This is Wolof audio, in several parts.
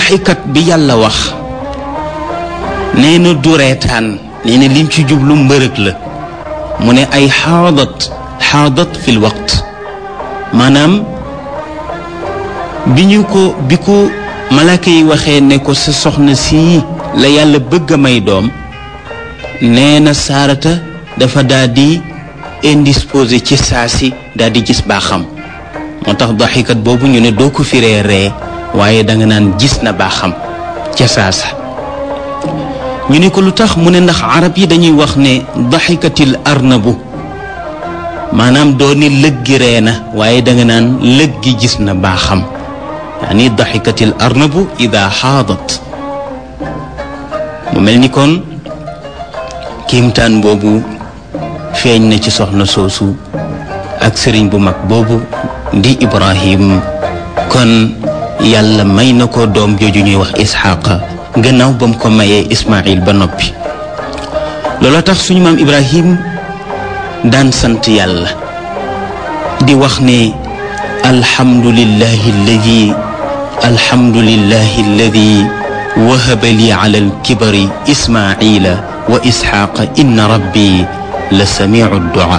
daxikat bi yàlla wax nee na du reetaan nee na lim ci jublu mbërëg la mu ne ay xaadat xaadat fil waqt maanaam bi ñu ko bi ko malaaka yi waxee ne ko sa soxna sii la yàlla bëgg a may doom nee na saarata dafa daal di indisposé ci saa si daal di gis baaxam moo tax daxikat boobu ñu ne doo ko firee ree waaye danga naan gis na baaxam ca saasa ñu ne ko lu tax mu ne ndax arab yi dañuy wax ne daxikatil arnabu maanaam doo ni lëggi ree na waaye danga naan lëggi gis na baaxam yaani daxikatil arnabu ida xaadat mu mel ni kon kiimtaan boobu feeñ na ci soxna soosu ak sëriñ bu mag boobu di ibrahim kon yàlla may na ko doom jooju ñuy wax isxaqa gannaaw ba mu ko mayee ismail ba noppi looloo tax suñu maam ibrahim daan sant yàlla di wax ne alhamdulillahi alladi alhamdulillahi alladi wahaba li ala alkibari ismaila wa isxaqa inna rabbi la samiu duaa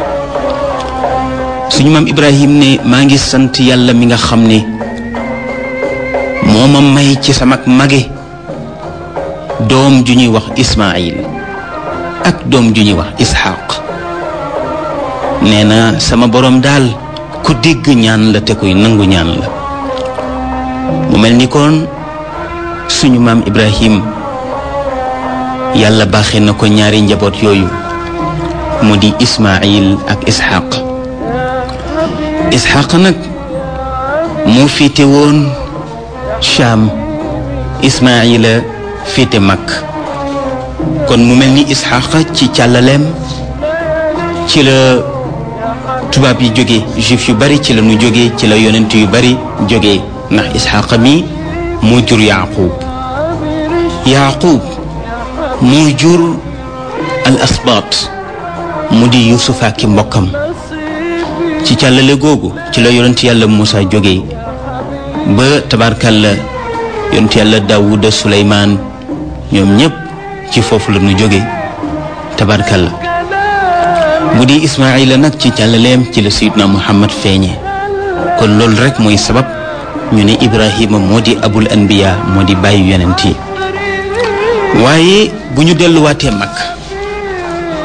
suñu maam ibrahim ne maa ngi sant yàlla mi nga xam ne moo ma may ci sama mage doom ju ñuy wax ismail ak doom ju ñuy wax isxaq nee na sama boroom daal ku dégg ñaan la te kuy nangu ñaan la mu mel ni kon suñu maam ibrahim yàlla baaxee na ko ñaari njaboot yooyu mu di ismail ak isxaq isxaq nag moo féete woon Cham ismaila féete mag kon mu mel ni isxaq ci càllaleem ci la tubaab yi jóge juif yu bari ci la nu jóge ci la yonent yu bari jóge ndax isxaq mi moo jur yaqub yaqub moo jur al asbaat mu di yusufa ki mbokkam ci càllale googu ci la yonent yàlla Muusa jóge ba tabarkalla yonent yàlla Daawuda Suleymaan ñoom ñépp ci foofu la ñu jóge tabarkalla bu di Ismaayila nag ci càllaleem ci la Sayyidna Muhammad feeñe kon loolu rek mooy sabab ñu ne Ibrahima moo di abul anbiya moo di bàyyi yonent yi waaye bu ñu delluwaatee mag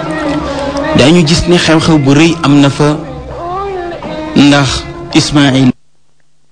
dañu gis ne xew-xew bu rëy am na fa ndax Ismaayil